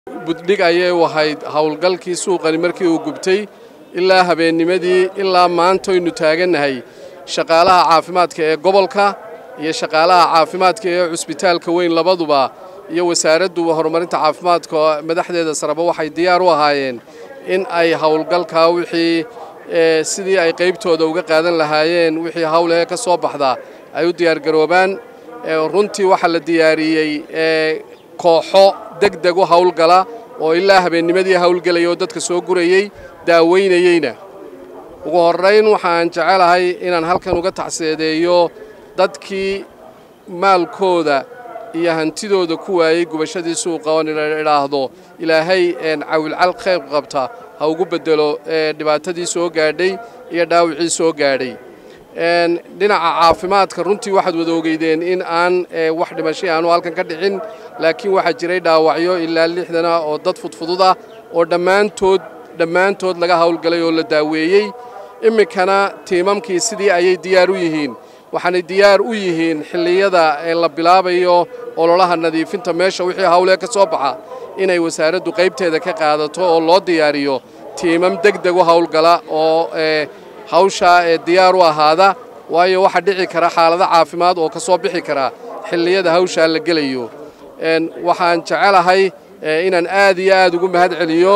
buddhig ayay u ahayd howlgalkii suuqani markii uu gubtay ilaa habeennimadii ilaa maantoynu taagannahay shaqaalaha caafimaadka ee gobolka iyo shaqaalaha caafimaadka ee cusbitaalka weyn labaduba iyo wasaaraddu horumarinta caafimaadka madaxdeeda sareba waxay diyaar u ahaayeen in ay howlgalkaa wixii sidii ay qaybtooda uga qaadan lahaayeen wixii hawlehe ka soo baxda ay u diyaargaroobaan runtii waxaa la diyaariyey kooxo deg deg u howlgala oo ilaa habeennimadii howlgelaya oo dadka soo gurayey daaweynayeyna ugu horrayn waxaan jecelahay inaan halkan uga tacseedeeyo dadkii maalkooda iyo hantidooda ku waayey gubashadii suuqa oo idhaahdo ilaahay cawilcal qayb qabta ha ugu beddelo dhibaatadii soo gaadhay iyo dhaawicii soo gaadhay dhinaca caafimaadka runtii waxaad wada ogeydeen in aan wax dhimashay aanu halkan ka dhicin laakiin waxaa jiray dhaawacyo ilaa lixdana oo dad fudfudud ah oo dhammaantood dhammaantood laga howlgalay oo la daaweeyey iminkana tiimamkii sidii ayay diyaar u yihiin waxaanay diyaar u yihiin xilliyada la bilaabayo ololaha nadiifinta meesha wixii hawlee ka soo baxa inay wasaaraddu qaybteeda ka qaadato oo loo diyaariyo tiimam deg deg u howlgala oo hawshaa ee diyaar u ahaada waayo waxaa dhici kara xaalado caafimaad oo ka soo bixi kara xilliyada hawshaa la gelayo waxaan jecelahay inaan aad iyo aad ugu mahad celiyo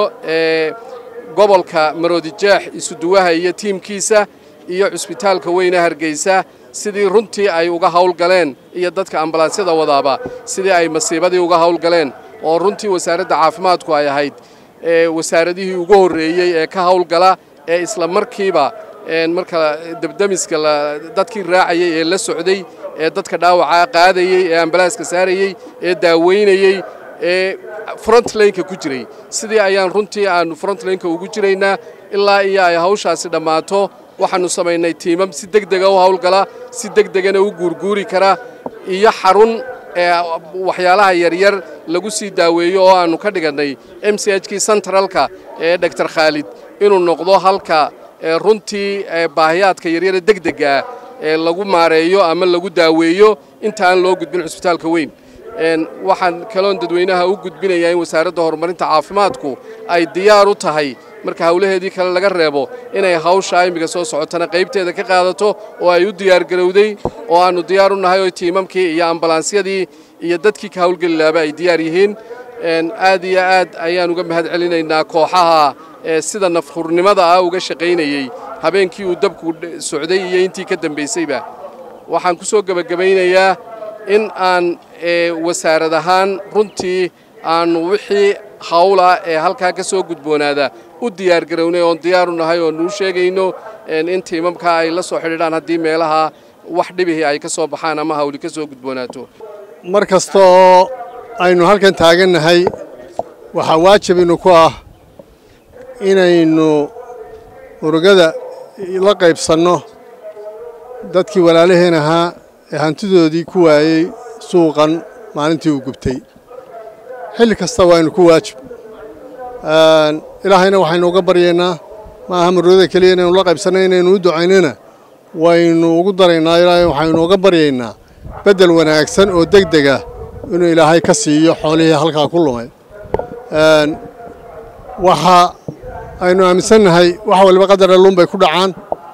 gobolka maroodijeex isuduwaha iyo tiimkiisa iyo cusbitaalka weyne hargeysa sidii runtii ay uga howlgaleen iyo dadka ambalaansiyada wadaaba sidii ay masiibadii uga howlgaleen oo runtii wasaaradda caafimaadku ay ahayd wasaaradihii ugu horreeyey ee ka howlgala ee isla markiiba marka debdemiska dadkii raacayey ee la socday ee dadka dhaawacaa qaadayey ee ambalaaska saarayey ee daaweynayey ee frontlaynka ku jiray sidii ayaan runtii aannu frontlaynka ugu jiraynaa ilaa iyo ay hawshaasi dhammaato waxaannu samaynay tiimam si deg dega u howlgala si deg degana u guurguuri kara iyo xarun waxyaalaha yaryar lagu sii daaweeyo oo aannu ka dhigannay m c h kii sentralka ee doctor khaalid inuu noqdo halka runtii baahiyaadka yaryare deg deggaa ee lagu maareeyo ama lagu daaweeyo inta aan loo gudbin cusbitaalka weyn waxaan kaloon dadweynaha u gudbinayaa in wasaaradda horumarinta caafimaadku ay diyaar u tahay marka howlaheedii kale laga reebo inay hawsha imminka soo socotana qaybteeda ka qaadato oo ay u diyaargarowday oo aannu diyaar u nahay oo tiimamkii iyo ambalaansiyadii iyo dadkii ka howlgeli laaba ay diyaar yihiin aad iyo aad ayaan uga mahad celinaynaa kooxaha sida nafhurnimada ah uga shaqaynayey habeenkii uu dabku socday iyo intii ka dambaysayba waxaan ku soo gebagabaynayaa in aan wasaarad ahaan runtii aannu wixii hawla ee halkaa ka soo gudboonaada u diyaargarownay oon diyaar u nahay oo nuu sheegayno in tiimamkaa ay la soo xidhiidhaan haddii meelaha wax dhibihii ay ka soo baxaan ama hawli ka soo gudboonaato mar kasta oo aynu halkan taagannahay waxaa waajibinu ku ah inaynu urugada la qaybsanno dadkii walaalaheen ahaa ee hantidoodii ku waayey suuqan maalintii uu gubtay xilli kasta waaynu ku waajib ilaahayna waxaynu uga baryaynaa ma aha marooda keliya inaynu la qaybsanno inaynu u ducaynana waynu ugu daraynaa ilaahay waxaynu uga baryaynaa beddel wanaagsan oo deg dega inuu ilaahay ka siiyo xoolihii halkaa ku lumay waxa aynu aaminsannahay wax waliba qadar alluun bay ku dhacaan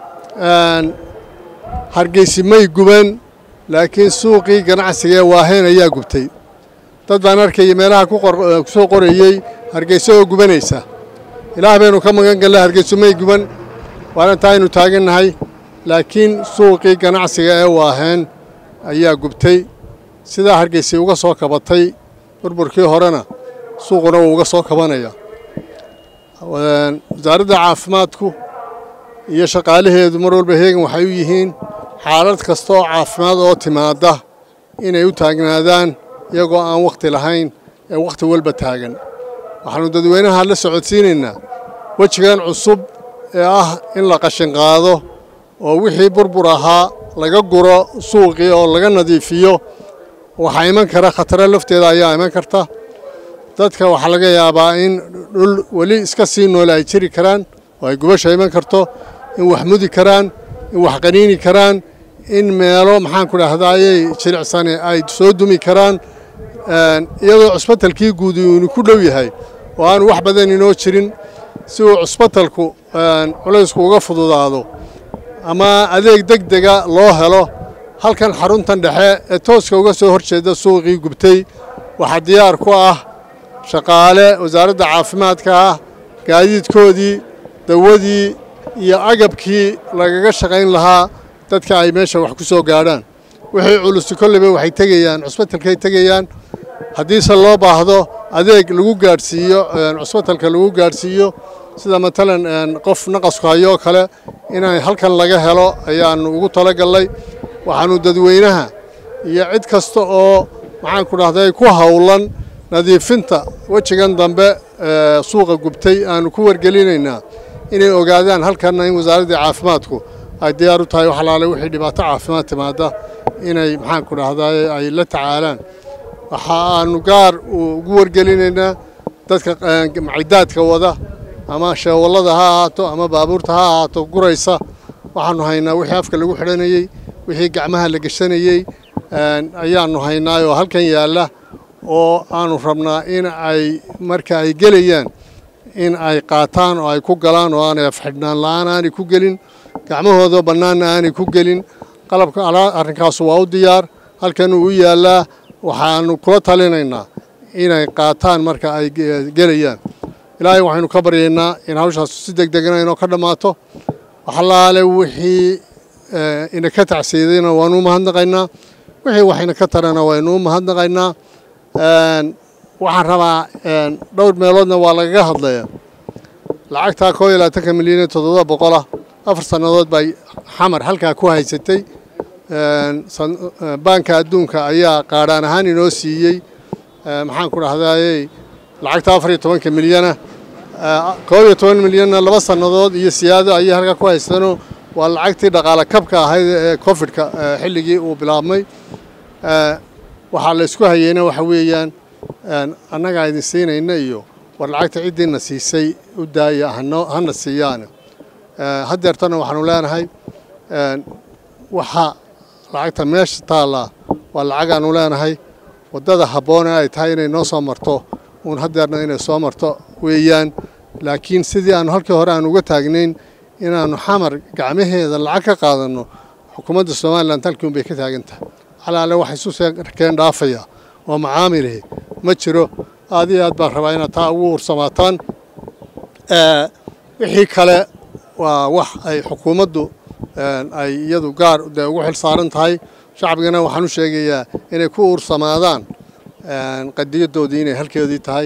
hargeysi may guban laakiin suuqii ganacsiga ee waaheen ayaa gubtay dad baan arkaya meelaha ku soo qorayey hargeyso oo gubanaysa ilaah baynu ka magan galla hargeyso may guban waana taa aynu taagannahay laakiin suuqii ganacsiga ee waaheen ayaa gubtay sidaa hargeysi uga soo kabatay burburkii horena suuquna wuu uga soo kabanaya wasaaradda caafimaadku iyo shaqaalaheedu mar walba heegan waxay u yihiin xaalad kasta oo caafimaad oo timaadda inay u taagnaadaan iyagoo aan wakhti lahayn ee wakhti walba taagan waxaannu dadweynaha la socodsiinaynaa wejigan cusub ee ah in la qashinqaado oo wixii burbur ahaa laga guro suuqii oo laga nadiifiyo waxaa iman kara khataro lafteeda ayaa iman karta dadka waxaa laga yaabaa in dhul weli iska sii noole ay jiri karaan oo ay gubasha iman karto in wax mudi karaan in wax qaniini karaan in meelo maxaanku dhahdaayey jilicsane ay soo dumi karaan iyadoo cusbatalkii guud uunu ku dhow yahay oo aanu wax badan inoo jirin si uu cusbatalku culaysku uga fududaado ama adeeg deg dega loo helo halkan xaruntan dhexe ee tooska uga soo hor jeeda suuqii gubtay waxaa diyaar ku ah shaqaale wasaaradda caafimaadka ah gaadiidkoodii dawadii iyo agabkii lagaga shaqayn lahaa dadka ay meesha wax ku soo gaadhaan wixii culusi kolleyba waxay tegayaan cusbatalkay tegayaan haddiise loo baahdo adeeg lagu gaadhsiiyo cusbatalka lagu gaadhsiiyo sida matalan qof naqasku hayoo kale inay halkan laga helo ayaannu ugu talagallay waxaannu dadweynaha iyo cid kasta oo maxaanku dhahday ku howlan nadiifinta wejigan dambe suuqa gubtay aanu ku wargelinaynaa inay ogaadaan halkanna in wasaaraddii caafimaadku ay diyaar u tahay waxalaale wixii dhibaato caafimaad timaada inay maxaanku dhahday ay la tacaalaan waxa aanu gaar ugu wargelinaynaa dadka macidaadka wada ama sheewallada ha ahaato ama baabuurta ha ahaato guraysa waxaannu haynaa wixii afka lagu xidhanayey wixii gacmaha la geshanayey ayaannu haynaayoo halkan yaalla oo aanu rabnaa in ay marka ay gelayaan in ay qaataan oo ay ku galaan oo aanay afxidhnaan la'aan aanay ku gelin gacmahooda bannaanna aanay ku gelin qalabka arrinkaasu waa u diyaar halkanuu u yaallaa waxaannu kula talinaynaa inay qaataan marka ay gelayaan ilaahay waxaynu ka baryaynaa in hawshaasu si deg degna inoo ka dhammaato waxalaale wixii ina ka tacsiidayna waanu u mahadnaqaynaa wixii waxayna ka tarana waynu u mahadnaqaynaa waxaan rabaa dhowr meeloodna waa lagaga hadlaya lacagtaa koo iyo labaatanka milyan iyo toddoba boqolah afar sannadood bay xamar halkaa ku haysatay baanka adduunka ayaa qaadhaan ahaan inoo siiyey maxaan ku dhahdaayey lacagta afar iyo tobanka milyana koob iyo toban milyanna laba sannadood iyo siyaado ayay halkaa ku haysanoo waa lacagtii dhaqaale kabka ahayd ee cofidka xilligii uu bilaabmay waxaa la isku hayeyna waxa weeyaan annagaa idin siinayna iyo war lacagta ciddiina siisay u daaya hana siiyaane haddeertana waxaanu leenahay waxa lacagta meesha taallaa waa lacagaanu leenahay waddada habboone ay tahay inay noo soo marto uun haddeerna inay soo marto weeyaan laakiin sidii aanu halkii hore aan uga taagnayn inaannu xamar gacmaheeda lacag ka qaadanno xukuumadda somalilan halkii un bay ka taagan tahay calaale wax isu keen dhaafaya oo macaamilih ma jiro aad iyo aad baan rabaa inaad taa ugu ursamaataan wixii kale waa wax ay xukuumaddu ay iyadu gaar dee ugu xil saaran tahay shacbigana waxaan u sheegayaa inay ku uursamaadaan qadiyadoodii inay halkeedii tahay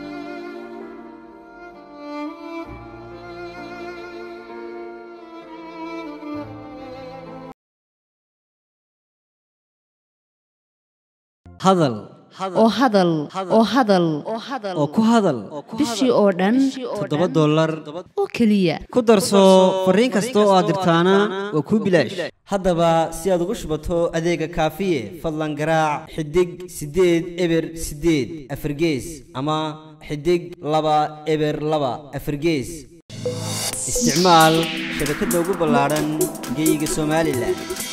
hadal oo hadal oo hadal oo ku hadal bishii oo dhan toddoba dollar oo keliya ku darso fariin kasta oo aad dirtaana waa kuu bilaash haddaba si aad ugu shubato adeega kaafiye fadlan garaac xidig siddeed eber siddeed afargees ama xidig laba eber laba afargees isticmaal shabakadda ugu ballaadhan geyga somalilan